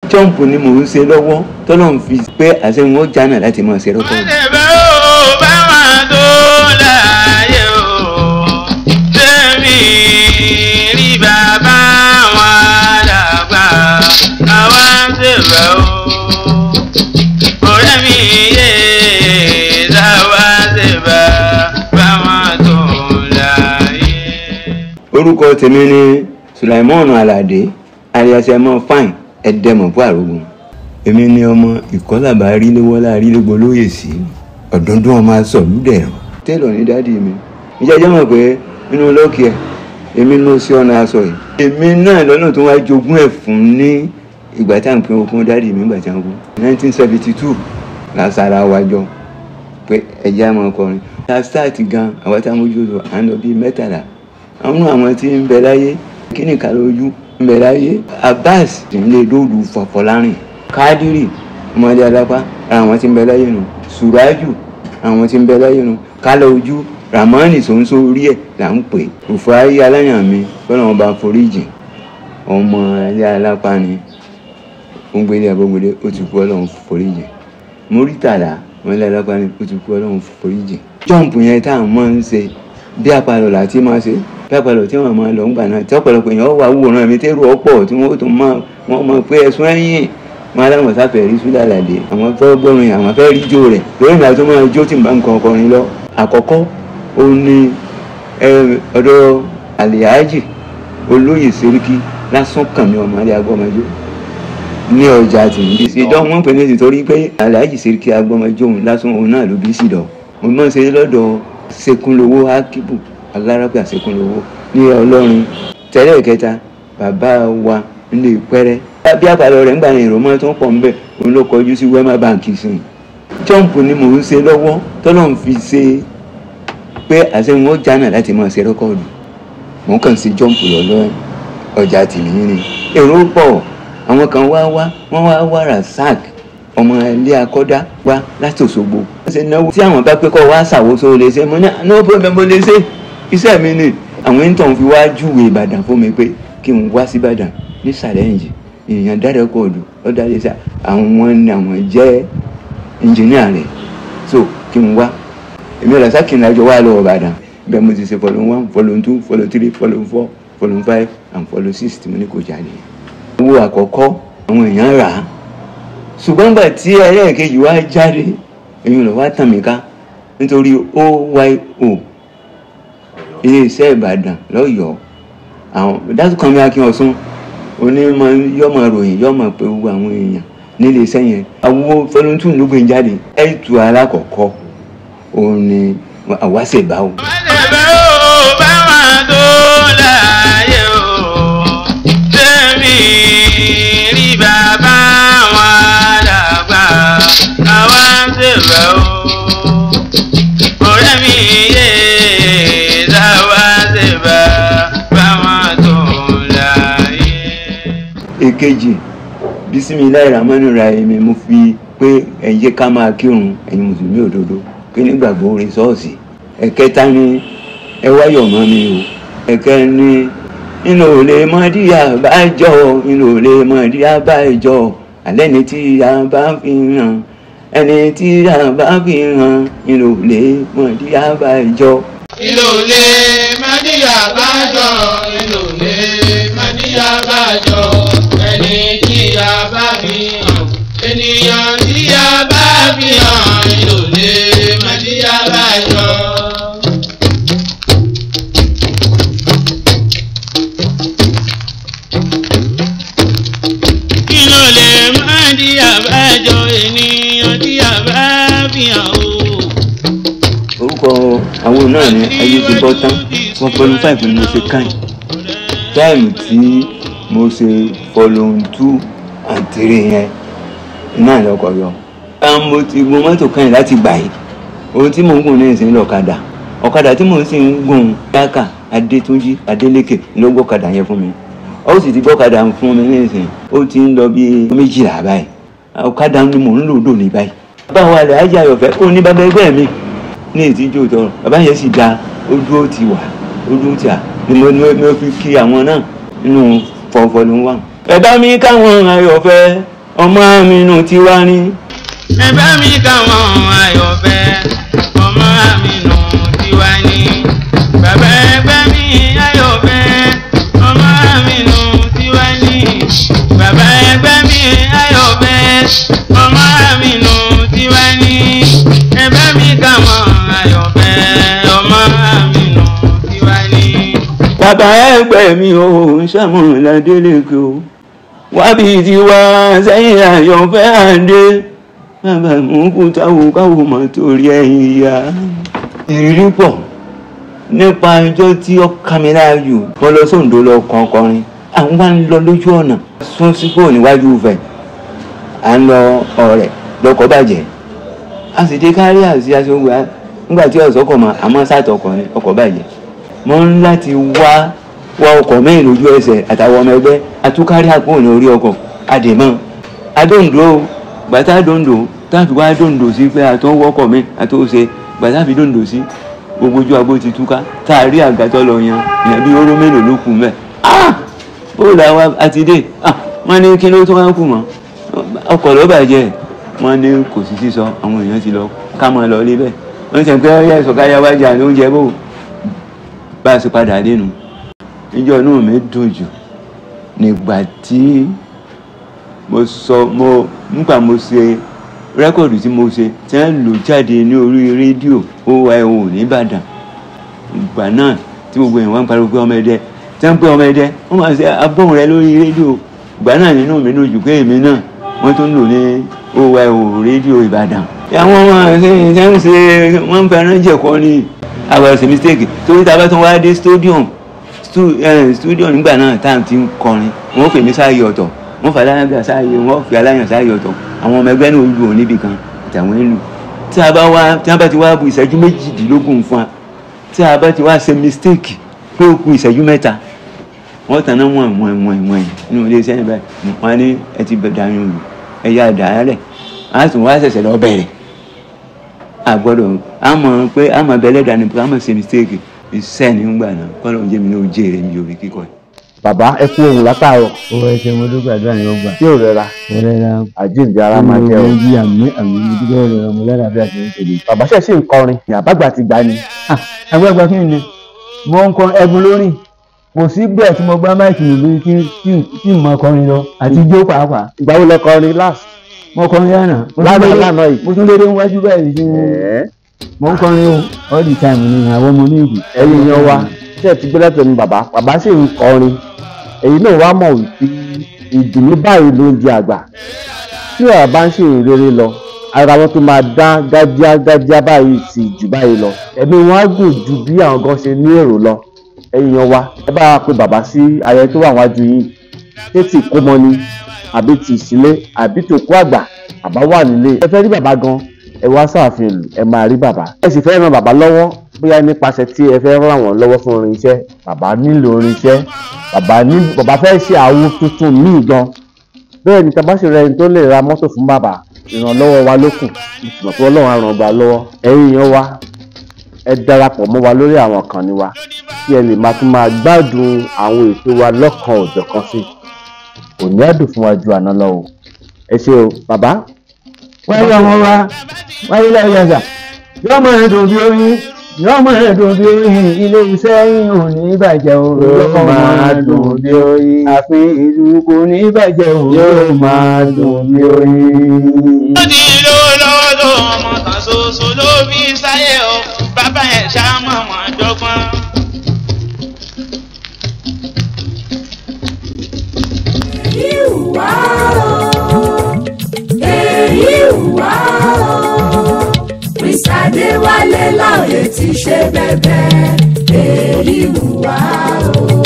jọ́ǹpù ni mò ń ṣe lọ́wọ́ tọ́lọ́ ń fi pé àṣẹ wọn jánà láti máa ṣe rọ́kọ̀dù. Àdèbẹ́ ò bá wà tó láàyè o. Tẹ́mi rí bàbá wọn dàgbà. Àwa ń ṣèbẹ̀ o. Ọ̀rẹ́ mi yé sáwà ṣèbẹ̀ báwọn tó láàyè. orúkọ tèmi ni sulaimon alade aliasemo fine ẹdẹmọ fún àrògùn èmi ni ọmọ ìkọlàbà ríléwọlá rílégbò lóye sí ọdọọdún ọmọ asọlúdẹrọ tẹlọ ní dádì mi ìjẹjẹ mọ̀ pé nínú lọkì ẹ èmi ló sí ọ̀nà aṣọ yìí èmi náà lọ́nà tó wá jogún ẹ̀ fún ní ìgbà tá à ń pín okun dádì mi ìgbà tí wọ́n kú nineteen seventy two làṣàrà wájọ pé ẹ̀jẹ̀ àmọ́ ọkọrin ta start gan àwọn tá a mójú lọ à ń lọ bíi mẹ́tàlá àwọn àwọn tí ń bẹ láyé kíní kan lójú ń bẹ láyé abbas nílé lóòlù fọfọlárìn kádírì ọmọdé alápá ara àwọn tí ń bẹ láyé nu suraju àwọn tí ń bẹ láyé nu kálọ ojú ramani sọ̀nsọ̀ orí ẹ̀ là ń pè òfò ayé aláyàn mi fọlọ́ wọn bá foríjì ọmọ ilé alápá ni ó ń gbélé abógbélé ó ti kú ọlọ́run foríjì múrítàlá wọn ilé alápá ni ó ti kú ọlọ́run foríjì jọ́ǹpù yẹn tá à ń mọ́ ń ṣe bí apalọ̀ là ti máa ṣe bí apalọ̀ tí wọ́n máa lọ ń gbà náà tí ọ̀pọ̀lọpọ̀ èèyàn wà wòran mi tẹ́rù ọ̀pọ̀ tí wọ́n tún máa wọ́n máa pé ẹ̀sùn ẹ̀yìn máa láwọn sáfẹ́ rí súdà làdé àwọn fẹ́ gbọ́rin àwọn fẹ́ rí jó rẹ̀ lórí ìgbà tó máa jó tí n bá ń kọ ọkọrin lọ. àkọ́kọ́ ó ní ọ̀dọ̀ àlìyájì olóyè sẹ́ríkì lásán kàn mí ọmọ alẹ́ agbọ́mọjó ní ọjà tìǹbì ìdán wọn pè ní ìtòrí pé àlìyájì sẹ́ríkì agbọ́mọjó òun lásán òun náà ló bí sídọ̀ mo máa ń ṣe lọ́dọ̀ sekunlowo akibu alárábíà sekunlowo ní ọlọ́run tẹ́lẹ̀ kẹta bàbá wa nílé ìpẹ́rẹ́ bí àpàlọ́ rẹ̀ ń gbà ní ìrọ̀mọ́ tó ń pọ̀ ńbẹ̀ òun ló kọjú sí wema bank sìn jọ́ǹpù ni mò ń ṣe lọ́wọ́ tọ́lọ́ ń fi ṣe pé àṣẹ wọn jánà láti máa ṣe rẹ́kọ̀dù mò ń kàn sí jọ́ǹpù lọ́lọ́ ọjà tìmíyìn ni èrò pọ̀ àwọn kan wá wá wọ́n wá wá rasak ọmọ ilé akọ́dá wá láti Òṣogbo. wọ́n ṣe náwó tí àwọn bá pé kọ́ wá ṣàwòsó lè ṣe mo ní no problem mo lè ṣe iṣẹ́ mi ni. àwọn intern fi wá júwe Ìbàdàn fún mi pé kí n wá sí Ìbàdàn ní challenge èèyàn dára kóòdù lọ́dà lè ṣe àwọn ni àwọn jẹ́ engineer rẹ̀ so kí n wá èmi ọ̀rọ̀ sákì ní àjọ wà lọ́wọ́ Ìbàdàn bẹ́ẹ̀ mo ti ṣe follow one follow two follow three follow four follow five and follow six tí mo ní kò jáde. owó àkọ́kọ́ àwọn èèyàn rà á ṣùgbọ́n gbà tí ẹlẹ́ẹ̀kejì wá jáde èyí ló wá tàn mí ká nítorí oyo iléeṣẹ́ ìbàdàn lọ́yọ̀ọ́ àwọn dátúkàn mi akin ọ̀sùn onímọ̀ yọmọ ròyìn yọmọ pé gbogbo àwọn èèyàn nílé iṣẹ́ yẹn àwo fọlọ́ntún ló gbé jáde ẹ̀tù alákọ̀ọ́kọ́ òun ni àwáṣẹ̀báwò. Àdèbẹ́ ò bá wà tó láàyè o. Tẹ́mi rí bàbá wọn dàgbà. Àwa ń ṣèbẹ̀ o. Ọ̀rẹ́ mi yé sáwà ṣèbẹ̀ báwọn tó láàyè. èkejì bisimilayi ramani rahimi mo fi pé ẹ jẹ́ ká máa kírun ẹ̀yin mùsùlùmí òdodo pé nígbàgbọ́ orin ṣọ́ọ̀ṣì ẹ̀kẹta ni ẹ wáyọ̀ mọ́ mi o ẹ̀kẹ́ ni inú ò lè mọ díà bá jọ inú ò lè mọ díà bá jọ alẹ́ ni tí a bá fi hàn ẹni tí a bá fi hàn inú ò lè mọ díà bá jọ. Ìlòlè Mádìyà bájọ, ìlòlè Mádìyà bájọ, ẹni tí a bá fi hàn, ènìyàn tí a bá fi hàn, ìlòlè Mádìyà bájọ. Ìlòlè Mádìyà bájọ, ènìyàn tí a bá fi hàn o orúkọ àwọn náà ni ayé ti bọ́ tán wọ́n fọlọ́n five ni mo ṣe káyìn táìmù tí mo ṣe fọlọ́n two and three yẹn náà lọkọ̀ yọ. àwọn mo ti gun mọ́tò káyìn láti gbà yìí ohun tí mò ń gùn ní ìsìn lọ́kadà ọ̀kadà tí mò ń sì ń gùn dáka adétúnjì adélékè ló gbọ́kadà yẹn fún mi ó sì ti gbọ́kadà fún mi ní ìsìn ó ti ń lọ bí méjìlá báyìí ọ̀kadà ni mò ń lò dò ní báyìí. báwo alẹ́ ajé ayọ̀fẹ́ ó ní bàbá ẹgbẹ́ mi ní ìtìjú tọrọ bàbá yẹn sì da ojú ó ti wà ojú ti à ni mo ní mo fi kí àwọn náà nínú fọfọlù wà. ẹ bá mi káwọn ayọ̀fẹ́ ọmọ mi nù tiwa ni. ẹ̀bẹ̀ mi káwọn ayọ̀fẹ́ ọmọ mi nù tiwa ni. bàbá ẹgbẹ́ mi ayọ̀fẹ́ ọmọ mi nù tiwa ni. bàbá ẹgbẹ́ mi ayọ̀fẹ́ ọmọ mi nù tiwa ni. ẹ̀bẹ̀ mi káwọn ayọ̀fẹ́ ọmọ mi nù tiwa ni. bàbá ẹgbẹ́ mi ò ń ṣàmúlàdé lẹ́kọ̀ọ́ o wábí tiwa sẹ́yìn àyànfẹ́ àdé bàbá mú kú táwo káwo mọ̀ torí ẹ̀yìn ìyá. ìrírí pọ̀ nípa ọjọ́ tí ó ká mi láàyò mo lọ sóńdó lọ kàn kọrin àwọn wá ń lọ lójú ọ̀nà sún sípò níwájú fẹ̀ à ń lọ ọ̀rẹ́ lọkọ̀ bàjẹ́ a sì dé kárí àti aṣọ́gbà nígbà tí ọ̀sọ́kọ̀ mọ̀ àmọ́ sátọkọ̀ ni ọkọ̀ bàjẹ́ mo ń láti wá wá ọkọ̀ mẹ́rin lójú ẹsẹ̀ àtàwọn ọmọ ẹgbẹ́ atúkárí àpò ní orí ọkọ̀ àdèmọ́ adóńdó gbàtà dòńdó táàfì wá dòńdó sí pé àtọ́wọ́kọ̀ mi àtọ́wọ́sẹ̀ gbàtà fi dòńdó sí gbogbo ojú agbó ti túká tá a rí àgàtọ́ lọ yan ìyẹn bí oró mélòó ló kù mẹ́ ah bóòlù àwa àti dé ah wọ́n ní kí ló tó wá kù mọ́ ọkọ̀ ló bàjẹ́ wọ́n ní kò sí sísọ àwọn èèyàn ti lọ ká máa lọ lé bẹ́ẹ̀ wọ́n ti sẹ́ pé ọ̀yà ìsọ̀káyà wájà ló ń jẹ bò bá a ṣe padà dénú níjọ́ inú mi dùn jù nígbà tí mo sọ mo nígbà mo ṣe rẹ́kọ̀dù tí mo ṣe tí wọ́n lò jáde ní orí rédíò oyo nìbàdàn ìgbà náà tí gbogbo èèyàn wá ń pariwo pé ọmọ ẹdẹ tí wọ́n ń pè ọmọ ẹdẹ wọ́n máa ṣe abọ́hùn rẹ lórí rédíò ìgbà náà nínú mi dùn jù pé èmi náà wọ́n tún lò ní oyo rédíò ìbàdàn àwọn ọmọ ṣe ṣe ń ṣe wọ́n ń fẹ́ràn jẹ̀kọ́ ni àwọn ẹ̀sẹ̀ mistake torí tá a bá tún wá dé stadium stadium nígbà náà tá à ń ti ń kọrin wọ́n fèmí sáàyè ọ̀tọ̀ wọ́n fà aláyàn sáàyè wọ́n fi aláyàn sáàyè ọ̀tọ̀ àwọn ọmọ ẹgbẹ́ náà lù ọ́ níbì kan àtàwọn ìlú tí a bá wá tí a bá ti wá bu ìṣẹ́jú méjìdínlógún fún wa tí a bá ti wá ṣe mistake pé ó ku ìṣẹ́jú mẹ́ta wọ́n tàn náà wọ̀n wọ̀n wọ̀n wọ̀n nínú ilé iṣẹ́ níbẹ̀ wọ́n á ní ẹ ti bẹ̀rẹ̀ àyàn olù ẹ̀yà àdáyálẹ̀ á tún wá ṣẹ̀ṣẹ̀ lọ bẹ̀rẹ̀ àgbọ̀dọ̀ a mọ̀ pé a mọ̀ bẹ́lẹ̀ dání pé a mọ̀ ṣe mistake iṣẹ́ ní gbà náà kọ́lọ̀ ń jẹ́ mi ní ojú èrè mi orí kíkọ́ ẹ̀. bàbá ẹ kú ohun látàárọ̀ ó ẹ ṣe mo dúpẹ́ àdúrà yín ó gbà. tí ò rẹra mo rẹ́ra àjíǹde ara máa jẹ o. mo jí àmì àmì mo dúpẹ́ rẹ̀ mo lẹ́ra bí a ṣe ń tẹ̀lé. bàbá ṣẹ̀ ṣì ń kọrin ní àbágbà ti gbà ni. agbẹ́gbẹ́ kí ni mo ń kọ ẹ̀bùn lórí kò sí bẹ́ẹ̀ tí mo gbá máìkì lórí tí tí mo kọrin lọ àti ijó pàápàá ìgbà wo lẹ kọrin last. mo kọrin lánàá mo tún lánàá lédè- lánàá yìí. mo tún lédè wájú báyìí tí ẹ̀ẹ́ mo ń kọrin o all the time ni àwọn ọmọ méjì. ẹ̀yin yan wa ṣé ẹ ti gbé lẹ́tọ̀ọ́ ní bàbá bàbá sì ń kọrin èyí náà wá mọ̀ wípé ìdùnnú báyìí ló ń di àgbà tí ọ̀rọ̀ bá ń ṣe ìrere lọ ara wọn tó máa dá gájíá gájíá báyìí sí jù báyìí lọ ẹ̀mí wọn á gùn ju bí àwọn gan ṣe ní èrò lọ ẹ̀yin yan wa ẹ bá wa pe bàbá sí ayẹyẹ tó wà wájú yìí ṣé tí ìkómọ ni àbí ti ìsílé àbí tó kó àgbà bàbá wà nílé ẹ fẹ́ rí bàbá gan ẹ wá sáàfin ìlú ẹ máa rí bàbá ẹ sì fẹ́ ran bàbá lọ́wọ́ bóyá nípasẹ̀ tí ẹ fẹ́ ràn wọ́n lọ́wọ́ fún orin iṣẹ́ bàbá nílò orin iṣẹ́ bàbá ní bàbá fẹ́ ṣe àwo tuntun míì gan bẹ́ẹ̀ ni tàbá sì rẹ ẹni tó lè ra mọ́tò fún bàbá ìrànlọ́wọ́ wa ló kù ìtumọ̀ pé ọlọ́run á ràn gbà lọ́wọ́ ẹ̀yin yan wa ẹ darapọ̀ mọ́ wa lórí àwọn ìkànnì wa kí ẹ lè máa tún máa gbádùn àwọn ètò wa lọ́kan òjọ̀kan sí òní ẹ̀dùn fún wa ju àná lọ o ẹ ṣé o bàbá wáyé ọmọ wa wáyé lẹ́yìn ẹ̀sà yóò mọ ẹ̀dùn bí oyin yóò mọ ẹ̀dùn bí oyin ilé iṣẹ́ yín ò ní bàjẹ́ o yóò máa dùn bí oyin àfin ìlú kò ní bàjẹ́ o yóò máa dùn bí oyin. ó ní lówó lọ́wọ́ tó ọmọ kan ṣoṣo ló fi sáyé o bàbá ẹ̀ ṣáàmù wọn dọ́gbọ́n. èyí wá o èyí wá o Mr. Adéwálé láòyè ti ṣe bẹ̀bẹ̀ èyí wá o.